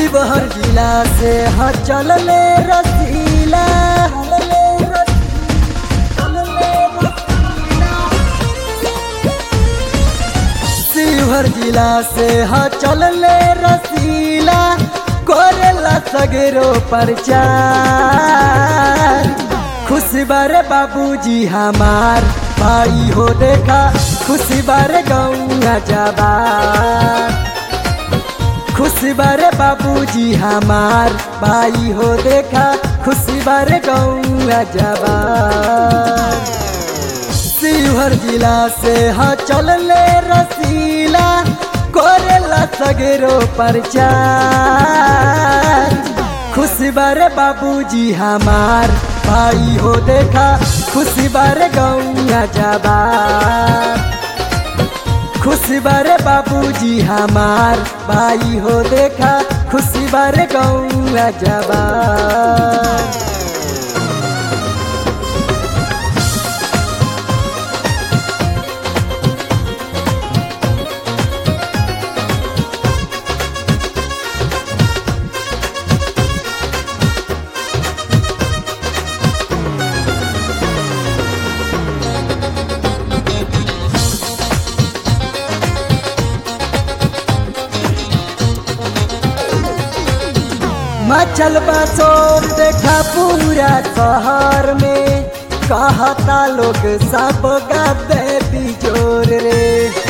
शिवहर जिला से हाँ चलले रसीला चलले रस- चलले रसीला। शिवहर जिला से हाँ चलले रसीला कोरेला सगरो प्रचार खुशी बारे बाबूजी हमार भाई हो देखा खुशी बारे गौआ जबार खुशी बारे बाबूजी हमार भाई हो देखा खुशी बारे गौआ जबार शिवहर जिला से हाँ चलले रसीला कोरेला सगरो प्रचार खुशी बारे बाबूजी हमार भाई हो देखा खुशी बारे गौआ जबार खुशी बारे बाबूजी हमार भाई हो देखा खुशी बारे गौआ जबार मचल बसोर देखा पूरा शहर में कहता लोग सब गाते बिजोर रे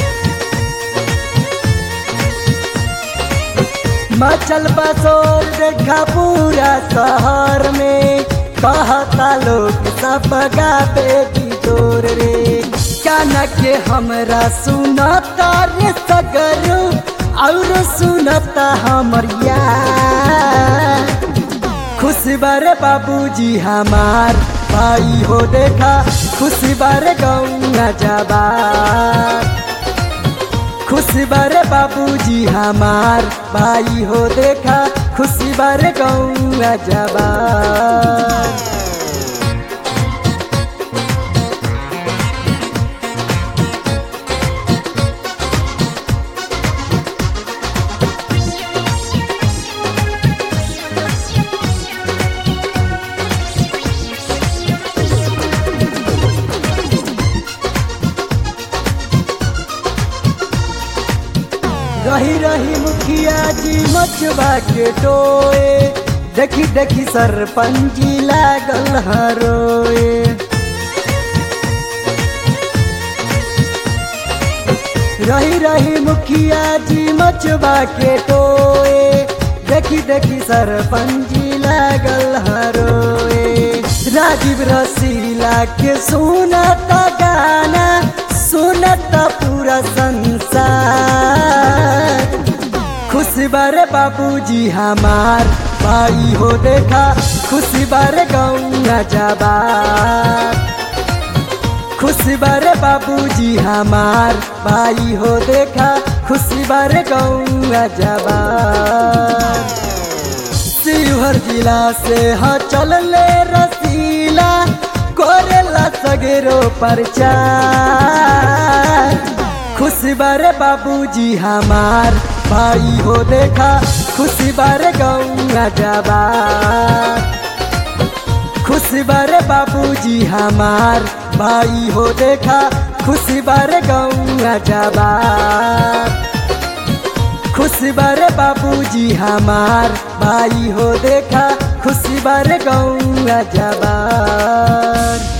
मचल बसोर देखा पूरा शहर में कहता लोग सब गाते बिजोर रे काना के हमरा सुनता रे सगरू और सुनता हमर यार खुशी बारे बाबूजी हमार भाई हो देखा खुशी बारे गौआ जबार खुशी बारे बाबूजी हमार भाई हो देखा खुशी बारे गौआ जबार रही रही मुखिया जी मचबा के टोए देखी देखी सरपंची लागल हरोए रही रही मुखिया जी मचबा के टोए देखी देखी सरपंची लागल हरोए राजीव रसीला के सुनता गाना सुनता पूरा संसार खुशी बारे बाबूजी हमार भाई हो देखा खुशी बारे गौआ जबार खुशी बारे बाबूजी हमार भाई हो देखा खुशी बारे गौआ जबार शिवहर जिला से हाँ चलले रसीला कोरेला सगरो प्रचार खुशी बारे बाबूजी हमार भाई हो देखा खुशी बारे गौआ जबार खुशी बारे बाबूजी हमार भाई हो देखा खुशी बारे गौआ जबार खुशी बारे बाबूजी हमार भाई हो देखा खुशी बारे गौआ जबार